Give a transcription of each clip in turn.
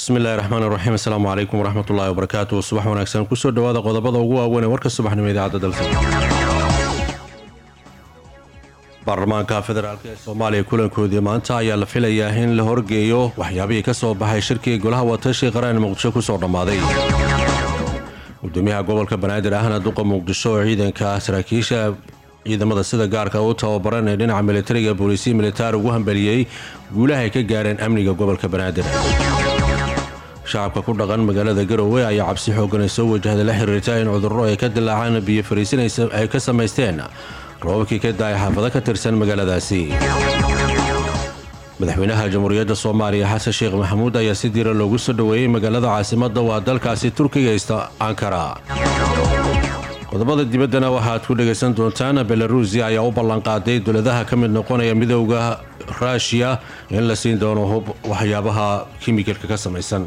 bismillahi raxmaan raxiim asalaamu calaykum waraxmatullahi wabarakaatu subax wanaagsan kusoo dhawaada qodobada ugu waaweyn ee warka subaxnimo idaacadda dalsa baarlamaanka federaalk ee soomaaliya kulankoodii maanta ayaa la filayaa in la horgeeyo waxyaabihii ka soo baxay shirkii golaha watashi qaraan muqdisho kusoo dhammaaday gudoomiyaha gobolka banaadir ahna duqa muqdisho oo ciidanka saraakiisha ciidamada sida gaarka u tababaran ee dhinaca militariga booliisiya militaar ugu hambeliyey guulaha ay ka gaareen amniga gobolka banaadir shacabka ku dhaqan magaalada garowe ayaa cabsi xoogan ay soo wajahda la xiriirta in cudurro ay ka dilaacaan biyo fariisin ay ka samaysteen roobabkii ka daaya xaafado ka tirsan magaaladaasi madaxweynaha jamhuuriyadda soomaaliya xasan sheekh maxamuud ayaa si diira loogu soo dhoweeyey magaalada caasimadda waa dalkaasi turkiga ista ankara qodobada dibaddana waxaad ku dhegaysan doontaan belaruusiya ayaa u ballanqaaday dowladaha ka mid noqonaya midowda ruushiya in la siin doono hub waxyaabaha kimikalka ka samaysan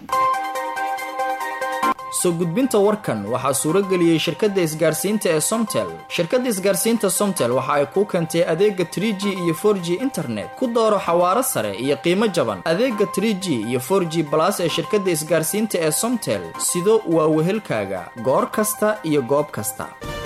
soo gudbinta warkan waxaa suuro geliyey shirkadda isgaarsiinta ee somtel shirkadda isgaarsiinta somtel waxa ay kuu keentay adeega trie g iyo for g internet ku dooro xawaaro sare iyo qiimo jaban adeega trie g iyo for g balas ee shirkadda isgaarsiinta ee somtel sido waa wehelkaaga goor kasta iyo goob kasta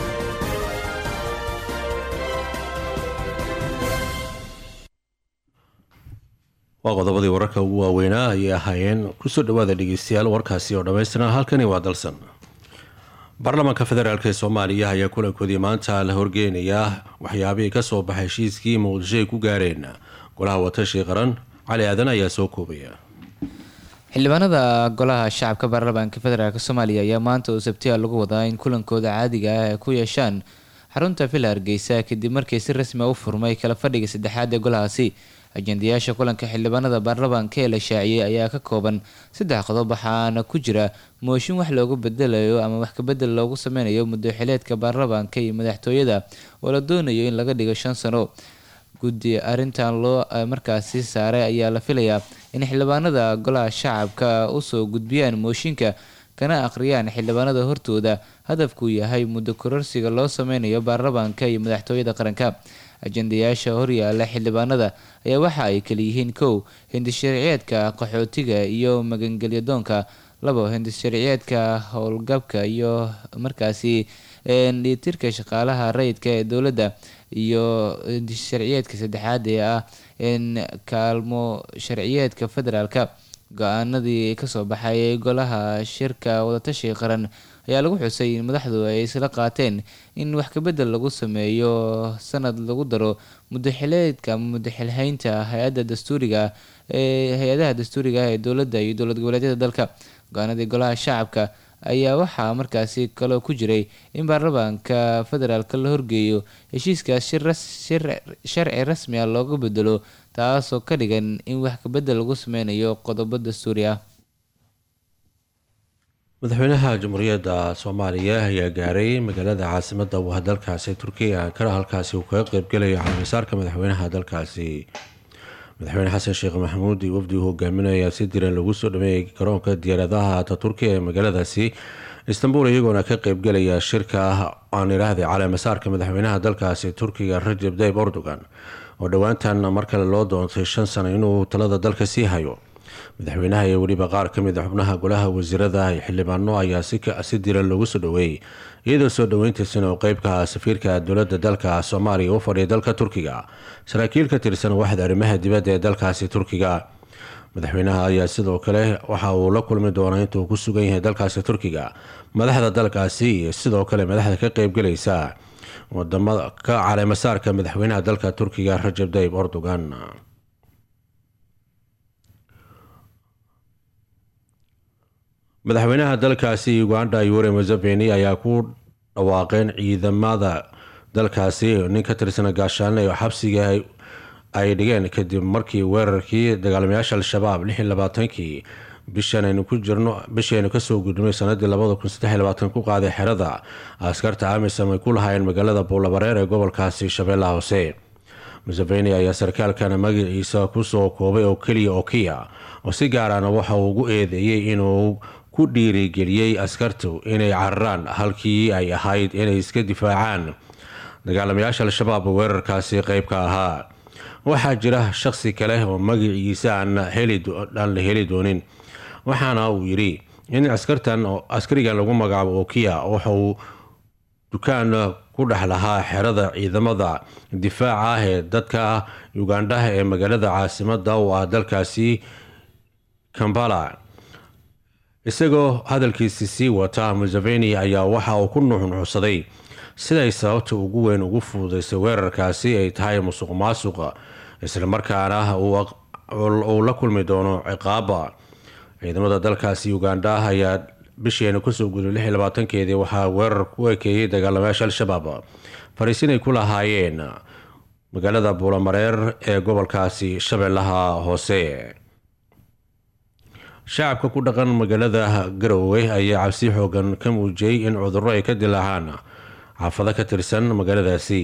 waa qodobadii wararka ugu waaweynaa ayay ahaayeen kusoo dhawaada dhegeystayaal warkaasi oo dhammaystiran halkani waa dalsan baarlamaanka federaalk ee soomaaliya ayaa kulankoodii maanta la horgeynayaa waxyaabihii kasoo baxay heshiiskii muqdisho ay ku gaareen golaha watashi qaran cali aadan ayaa soo koobaya xildhibaanada golaha shacabka baarlamaanka federaalk soomaaliya ayaa maanta oo sabtiya lagu wadaa in kulankooda caadiga ah ay ku yeeshaan xarunta villa hargeysa kadib markii si rasmi a u furmay kala fadhiga saddexaad ee golahaasi ajendayaasha kulanka xildhibaanada baarlamaanka ee la shaaciyey ayaa ka kooban saddex qodob waxaana ku jira mooshin wax loogu bedelayo ama wax kabedel loogu sameynayo muddoxileedka baarlamaanka iyo madaxtooyada oo la doonayo in laga dhigo shan sano guddi arrintan loo markaasi saaray ayaa la filayaa in xildhibaanada golaha shacabka usoo gudbiyaan mooshinka kana akhriyaan xildhibaanada hortooda hadafkuu yahay muddo kororsiga loo sameynayo baarlamaanka iyo madaxtooyada qaranka ajendayaasha horyaala xildhibaanada ayaa waxa ay kaliyihiin kow hindisharciyeedka qaxootiga iyo magangelyadoonka labo hindisharciyeedka howlgabka iyo markaasi dhiitirka shaqaalaha rayidka ee dowladda iyo hindisharciyeedka saddexaad ee ah kaalmo sharciyeedka federaalka go-aanadii kasoo baxay golaha shirka wadatashiga qaran ayaa lagu xusay in madaxdu ay isla qaateen in wax kabedel lagu sameeyo sanad lagu daro mudaxileedka ama mudaxilhaynta hay-adda dastuuriga ee hay-adaha dastuuriga ah ee dowladda iyo dowlad goboleedyada dalka go-aanadii golaha shacabka ayaa waxaa markaasi kaloo ku jiray in baarlamaanka federaalka la horgeeyo heshiiskaas sharci rasmi ah looga bedelo taasoo ka dhigan in wax kabedel lagu sameynayo qodobo dastuuri ah madaxweynaha jamhuuriyadda soomaaliya ayaa gaaray magaalada caasimada waa dalkaasi turkiya ankara halkaasi uu kaga qeybgelayo calaamisaarka madaxweynaha dalkaasi madaxweyne xasan sheekh maxamuud iyo wafdi uu hogaaminaya si diran lagu soo dhameeyay garoonka diyaaradaha ataturkiya ee magaaladaasi istanbul iyagoona ka qeybgelaya shirka aan idhaahday calaamisaarka madaxweynaha dalkaasi turkiga rajab tayib erdogan oo dhowaantan mar kale loo doontay shan sano inuu talada dalka sii hayo madaxweynaha iyo weliba qaar ka mid a xubnaha golaha wasiirada iyo xildhibaano ayaa si diran loogu soo dhoweeyey iyadoo soo dhoweyntiisana uu qeybka safiirka dowlada dalka soomaaliya u fadhiya dalka turkiga saraakiil ka tirsan waxda arrimaha dibadda ee dalkaasi turkiga madaxweynaha ayaa sidoo kale waxa uu la kulmi doonaa intuu ku sugan yahay dalkaasi turkiga madaxda dalkaasi iyo sidoo kale madaxda ka qeybgelaysa wadamada ka caleemasaarka madaxweynaha dalka turkiga rajab tayib erdogan madaxweynaha dalkaasi uganda yure museveni ayaa ku dhawaaqeen ciidamada dalkaasi nin ka tirsan gaashaane oo xabsiga ay dhigeen kadib markii weerarkii dagaalamayaasha al-shabaab kii bishanaynu ku jirno bishaynu kasoo gudnay sanadii ku qaaday xerada askarta amisom ay ku lahaayeen magaalada buulabareer ee gobolkaasi shabeellaha hoose museveni ayaa sarkaalkana magaciisa kusoo koobay oo keliya okiya oo si gaarana waxa uu ugu eedeeyey inuu ku dhiirigeliyey askartu inay cararaan halkii ay ahayd inay iska difaacaan dagaalamayaasha al-shabaab weerarkaasi qeybka ahaa waxaa jira shaqsi kale oo magaciisa aan la heli doonin waxaana uu yidhi in askartan askarigan lagu magacaabo okiya waxauu dukaan ku dhex lahaa xerada ciidamada difaaca ah ee dadka ugandhaha ee magaalada caasimada oo ah dalkaasi kambala isagoo hadalkiisi sii wata museveni ayaa waxa uu ku nuxnuxsaday siday sababta ugu weyn ugu fududaysay weerarkaasi ay tahay musuq maasuqa islamarkaana uu la kulmi doono ciqaaba ciidamada dalkaasi ugandha ayaa bisheena kusoo guday lix iyo labaatankeedii waxaa weerar ku ekeeyey dagaalamayaasha al-shabaab fariisin ay ku lahaayeen magaalada buulamareer ee gobolkaasi shabeellaha hoose shacabka ku dhaqan magaalada garowe ayaa cabsi xoogan ka muujiyey in cudurro ay ka dilaacaan xaafado ka tirsan magaaladaasi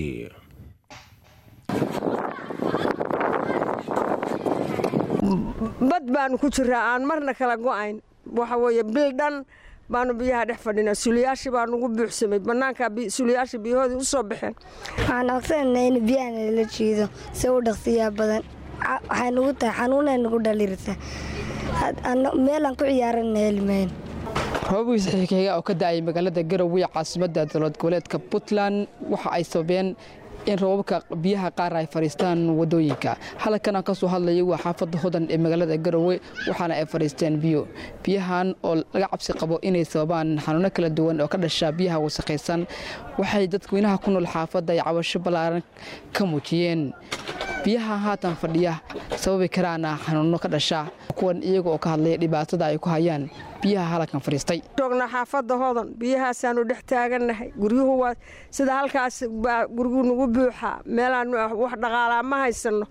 bad baanu ku jiraa aan marna kala go-ayn waxa weeye bil dhan baanu biyaha dhex fadhinaa suliyaashii baa nugu buuxsamay bannaankaa suliyaashii biyahoodii u soo baxeen waxaan aqsananaa in biyaha nala jiido si u dhaqsiyaa badan waxay nugu tahay xanuunay nugu dhalirta meelaan ku ciyaarana helmayn roobabkiis xigxiga oo ka da-ay magaalada garowe caasimadda dowlad goboleedka puntland waxa ay sababeen in roobabka biyaha qaar ay fadhiistaan wadooyinka halkan aan ka soo hadlayay waa xaafadda hodan ee magaalada garowe waxaana ay fadhiisteen biyo biyahan oo laga cabsi qabo inay sababaan xanuuno kala duwan oo ka dhasha biyaha wasakhaysan waxay dadweynaha ku nool xaafadda ay cabasho ballaaran ka muujiyeen biyaha haatan fadhiya sababi karaana xanuuno ka dhasha kuwan iyaga oo ka hadlaya dhibaatada ay ku hayaan biyaha halkan fadhiistay joognaa xaafadda hodan biyahaasaanu dhex taagannahay guryuhu waa sida halkaas baa gurigu nagu buuxaa meelaanu wax dhaqaalaa ma haysanno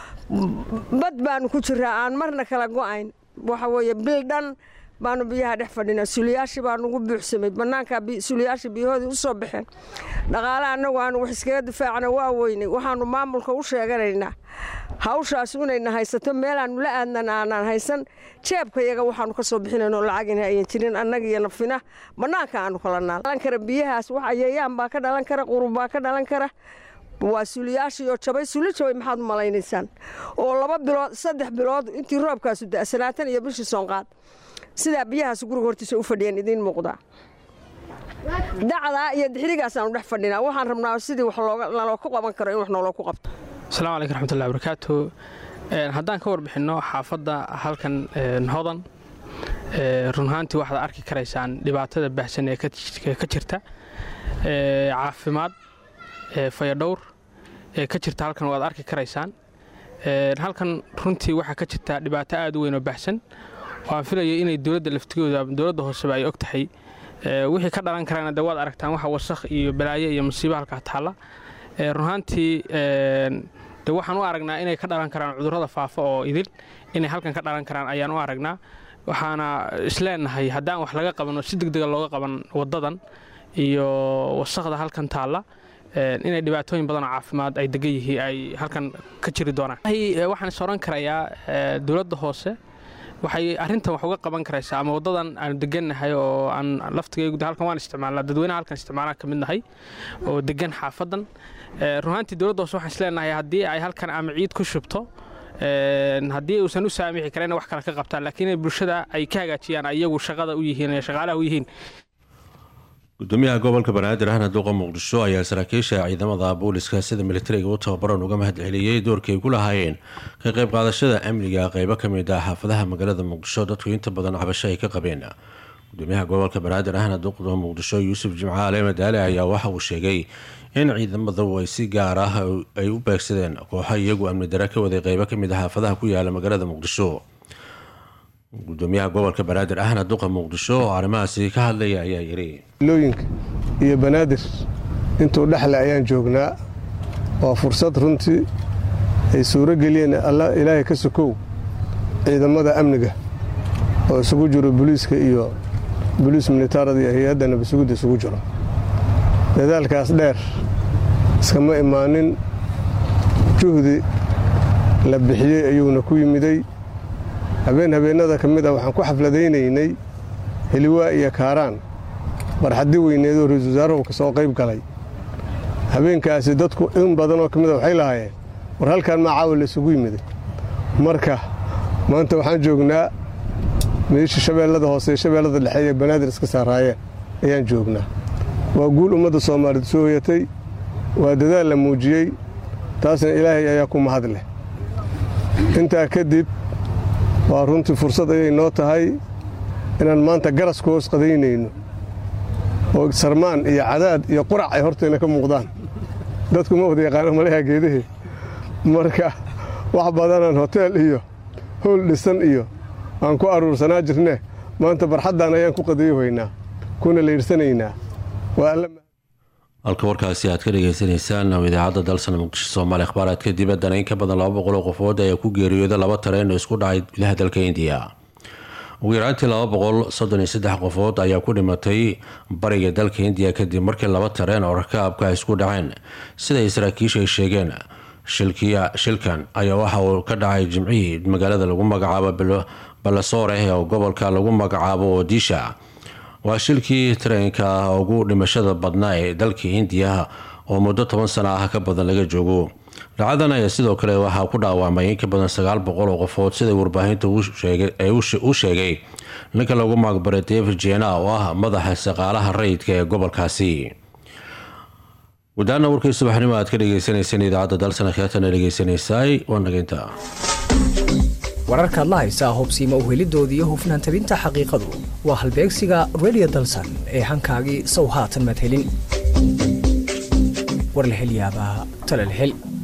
bad baanu ku jiraa aan marna kala go-ayn waxa weeye bil dhan baanu biyaha dhex fadhinaa suliyaashii baa nugu buuxsamay bannaankaa suliyaashii biyahoodii u soo baxeen dhaqaale annagu aanu wax iskaga difaacna waa weynay waxaanu maamulka u sheeganaynaa hawshaas inayna haysato meelaannu la aadnan aanaan haysan jeebka yaga waxaanu ka soo bixinayno lacagina ayan jirin annaga iyo nafina bannaanka aanu kala naal dhalan kara biyahaas wax ayayaan baa ka dhalan kara qurub baa ka dhalan kara waa suliyaashii oo jabay suli jabay maxaad u malaynaysaan oo laba bilood saddex bilood intii roobkaasu da sanaatan iyo bishii soonqaad sidaa biyahaas guriga hortiisa u fadhiyeen idiin muuqdaa dacdaa iyo dixrigaasaanu dhex fadhinaa waxaan rabnaa sidii wax naloo ku qaban karo in wax nooloo ku qabto asalaamu calaykum raxmatullahi barakaatu haddaan ka warbixinno xaafadda halkan hodan run ahaantii waxaad arki karaysaan dhibaatada baahsan ee ka jirta caafimaad fayadhowr ee ka jirta halkan waad arki karaysaan halkan runtii waxaa ka jirta dhibaato aad u weyn oo baahsan waan filaya inay dowladda laftigooda dowladda hooseba ay og tahay wixii ka dhalan karana de waad aragtaan waxa wasakh iyo balaayo iyo musiibo halkaa taalla runahaantii de waxaan u aragnaa inay ka dhalan karaan cudurrada faafa oo idil inay halkan ka dhalan karaan ayaan u aragnaa waxaana isleenahay haddaan wax laga qaban oo si degdega looga qaban waddadan iyo wasakhda halkan taalla inay dhibaatooyin badanoo caafimaad ay degan yihiin ay halkan ka jiri doonaan waxaan is oran karayaa dowladda hoose waxay arrintan wax uga qaban karaysaa ama waddadan aanu degannahay oo aan laftigaygu halkan waan isticmaalnaa dadweynaha halkan isticmaalaan ka mid nahay oo degan xaafadan runaantii dowladda hoose waxaan isleenahay haddii ay halkan ama ciid ku shubto haddii uusan u saamixi karin wax kale ka qabtaan laakiin inay bulshada ay ka hagaajiyaan iyagu shaqada u yihiin ee shaqaalaha u yihiin gudoomiyaha gobolka banaadir ahna duuqa muqdisho ayaa saraakiisha ciidamada booliska sida militariga u tababaran uga mahad celiyey doorkii ay ku lahaayeen ka qayb qaadashada amniga qeybo ka mid ah xaafadaha magaalada muqdisho dadku inta badan cabasho ay ka qabeen gudoomiyaha gobolka banaadir ahna duuqa muqdisho yuusuf jimcaale madaale ayaa waxa uu sheegay in ciidamadu ay si gaar ah ay u beegsadeen kooxo iyagu amni dare ka waday qeybo kamid ah xaafadaha ku yaala magaalada muqdisho gudoomiyaha gobolka banaadir ahna duqa muqdisho oo arrimahaasi ka hadlaya ayaa yidhi looyinka iyo banaadir intuu dhexle ayaan joognaa waa fursad runtii ay suuro geliyeen ilaahay ka sokow ciidamada amniga oo isugu jiro boliiska iyo boliis militaarada iyo hay-adda nabasugidda isugu jiro dadaalkaas dheer iskama imaanin juhdi la bixiyey ayuuna ku yimiday habeen habeennada ka mid a waxaan ku xafladaynaynay heliwaa iyo kaaraan barxaddi weyneedoo ra-iisul wasaaruhu ka soo qayb galay habeenkaasi dadku in badanoo ka mida waxay lahaayeen war halkaan maa caawa la isugu yimiday marka maanta waxaan joognaa meeshii shabeellada hoose iyo shabeellada dhexe iyo banaadir iska saaraayeen ayaan joognaa waa guul ummadda soomaaliyeed soo hoyatay waa dadaal la muujiyey taasna ilaahay ayaa ku mahad leh intaa kadib waa runtii fursad ayay noo tahay inaan maanta garas ku hoos qadaynayno oo sarmaan iyo cadaad iyo qurac ay hortayna ka muuqdaan dadku ma wada yaqaano malaha geedahee marka wax badanaan hoteel iyo howl dhisan iyo aan ku aruursanaa jirne maanta barxaddan ayaan ku qadayohaynaa kuna layidhsanaynaa waa alla halka warkaasi aad ka dhagaysanaysaan oo idaacadda dalsana muqdisho soomaaliya akhbaaraadka dibaddana in ka badan laba boqol oo qofood ayaa ku geeriyooda laba tareen oo isku dhacay gudaha dalka indiya ugu yaraantii laba boqol soddon iyo saddex qofood ayaa ku dhimatay bariga dalka indiya kadib markii laba tareen oo rakaabka isku dhaceen siday saraakiisha ay sheegeen shilkan ayaa waxa uu ka dhacay jimcihii magaalada lagu magacaabo balasoore oo gobolka lagu magacaabo odisha waa shilkii tareenka ugu dhimashada badnaa ee dalka indiya oo muddo toban sana ah ka badan laga joogo dhacadan ayaa sidoo kale waxaa ku dhaawacmay in ka badan sagaal boqol oo qofood siday warbaahinta u sheegay ninka lagu magbaray david jena oo ah madaxa shaqaalaha rayidka ee gobolkaasi gudaana warkii subaxnimo aad ka dhageysaneyseen idaacadda dalsana kheetana dhegeysanaysaay waa nageynta wararkaad la haysaa hubsiima uhelidoodii iyo hufnaan tabinta xaqiiqadu waa halbeegsiga redio dalsan ee hankaagii sow haatan madhelin warlahelyaabaa talalhel